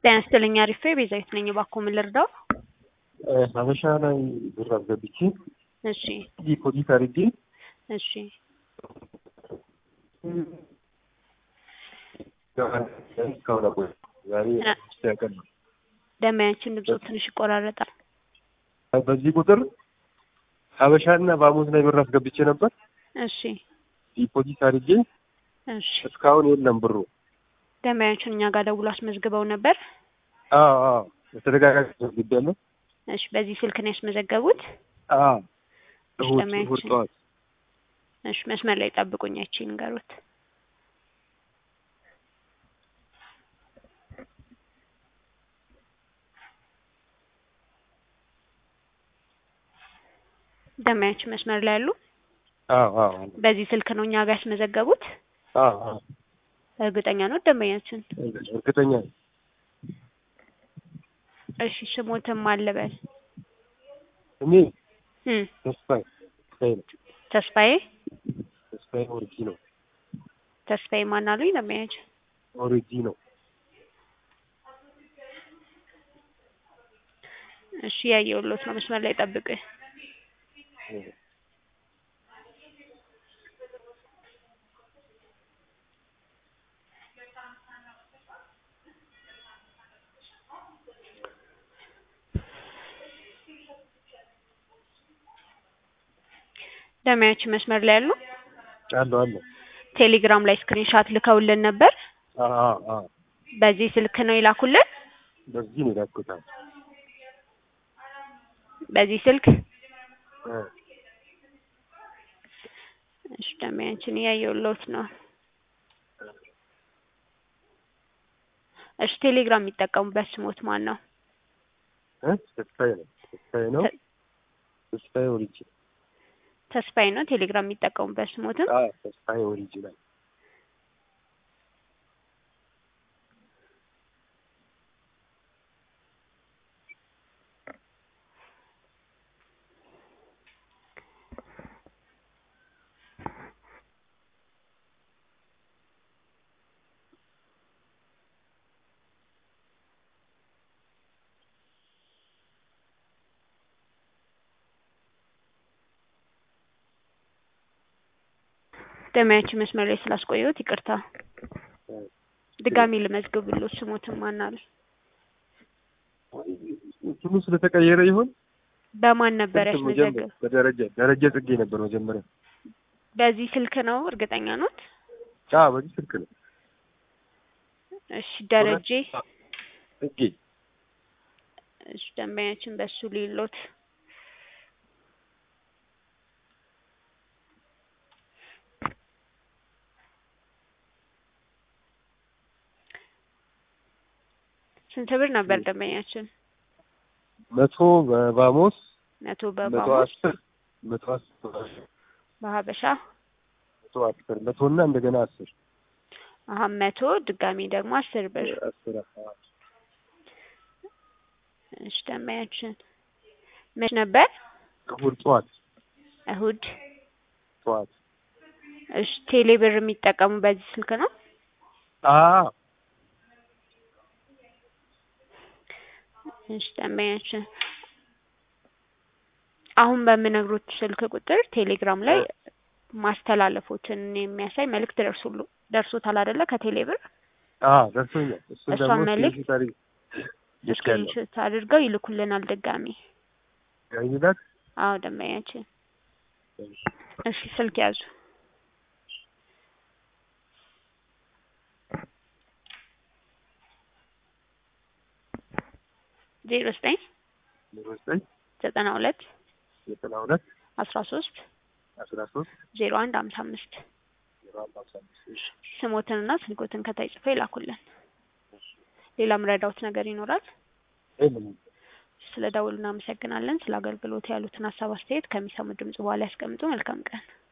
ጤና ይስጥልኝ አሪፌ ቤዛዊት ነኝ። እባክዎ ምን ልርዳው? ሀበሻ ላይ ብር አስገብቼ እሺ ዲፖዚት አድርጌ እሺ እስካሁን አቆየ። ዛሬ ሶስተኛ ቀን ነው። ደንበኛችን ድምፁ ትንሽ ይቆራረጣል። በዚህ ቁጥር ሀበሻና ባሙስ ላይ ብር አስገብቼ ነበር። እሺ ዲፖዚት አድርጌ እሺ እስካሁን የለም ብሩ። ደንበኛችን እኛ ጋር ደውሎ አስመዝግበው ነበር። አዎ አዎ በተደጋጋሚ አስገብቻለሁ። እሺ በዚህ ስልክ ነው ያስመዘገቡት? አዎ እሺ እሑድ እሑድ ደንበኛችን ጠዋት እሺ መስመር ላይ ጠብቁኝ፣ አይቼ ንገሩት። ደንበኛችን መስመር ላይ ያሉ አዎ አዎ በዚህ ስልክ ነው እኛ ጋር ያስመዘገቡት? አዎ አዎ እርግጠኛ ነው ደንበኛችን? እርግጠኛ ነኝ። እሺ ስሞትም አለበል እኔ እም ተስፋዬ ተስፋዬ ነው። ተስፋዬ ተስፋዬ ኦሪጂ ነው። ተስፋዬ ማን አሉኝ ደንበኛችን? ኦሪጂ ነው። እሺ ያየሁሎት ነው። መስመር ላይ ጠብቁኝ። ደንበኛችን መስመር ላይ ያሉ አለሁ አለሁ። ቴሌግራም ላይ ስክሪንሻት ልከውልን ነበር። አዎ አዎ አዎ በዚህ ስልክ ነው የላኩልን። በዚህ ነው የላኩት። አዎ በዚህ ስልክ እ እሺ ደንበኛችን እያየሁሎት ነው። እሺ ቴሌግራም የሚጠቀሙበት ስሞት ማን ነው? እ ተስፋዬ ነው። ተስፋዬ ነው። ተ- ተስፋዬ ኦሪጂ ተስፋዬ ነው ቴሌግራም የሚጠቀሙበት ስሞትም። አዎ ተስፋዬ ኦሪጂ ላይ ደንበኛችን መስመር ላይ ስላስቆየሁት ይቅርታ። እ ድጋሚ ልመዝግብሎት ስሞትም ማን አሉ? እንትኑ ስለተቀየረ ይሆን? በማን ነበር ስልክ መጀመሪያ ያስመዘገብ? በደረጀ ደረጀ ጽጌ ነበር መጀመሪያ። በዚህ ስልክ ነው እርግጠኛ ኖት? አዎ በዚህ ስልክ ነው። እሺ ደረጀ ጽጌ እሺ ደንበኛችን በሱ ሊሎት ስንት ብር ነበር ደንበኛችን? መቶ በባሞስ መቶ መቶ በባሞስ አስር መቶ አስር በሀበሻ መቶ አስር መቶ እና እንደገና አስር አሀ መቶ ድጋሚ ደግሞ አስር ብር አስር አካባቢ እሺ ደንበኛችን መች ነበር? እሑድ ጠዋት እሁድ ጠዋት እሺ ቴሌ ብር የሚጠቀሙ በዚህ ስልክ ነው? አዎ እሺ ደንበኛችን አሁን በምነግሮት ስልክ ቁጥር ቴሌግራም ላይ ማስተላለፎትን የሚያሳይ መልእክት ደርሶሉ ደርሶታል አይደለ? ከቴሌ ብር አዎ ደርሶኛል። እሱ እሷን ደግሞ መልእክት ስክሪንሾት አድርጌ ልኬያለሁ። ስክሪንሾት አድርገው ይልኩልናል ድጋሚ። ያይላል አዎ ደንበኛችን እሺ ስልክ ያዙ ዜሮ ዘጠኝ ዜሮ ዘጠኝ ዘጠና ሁለት ዘጠና ሁለት አስራ ሶስት አስራ ሶስት ዜሮ አንድ ሀምሳ አምስት ዜሮ አንድ አምሳ አምስት እሺ ስሞትንና ስልኮትን ከታይ ጽፎ ይላኩልን። ሌላ ምረዳውት ነገር ይኖራል? የለም ስለ ደውሉ እናመሰግናለን። ስለ አገልግሎት ያሉትን ሀሳብ አስተያየት ከሚሰሙ ድምጽ በኋላ ያስቀምጡ። መልካም ቀን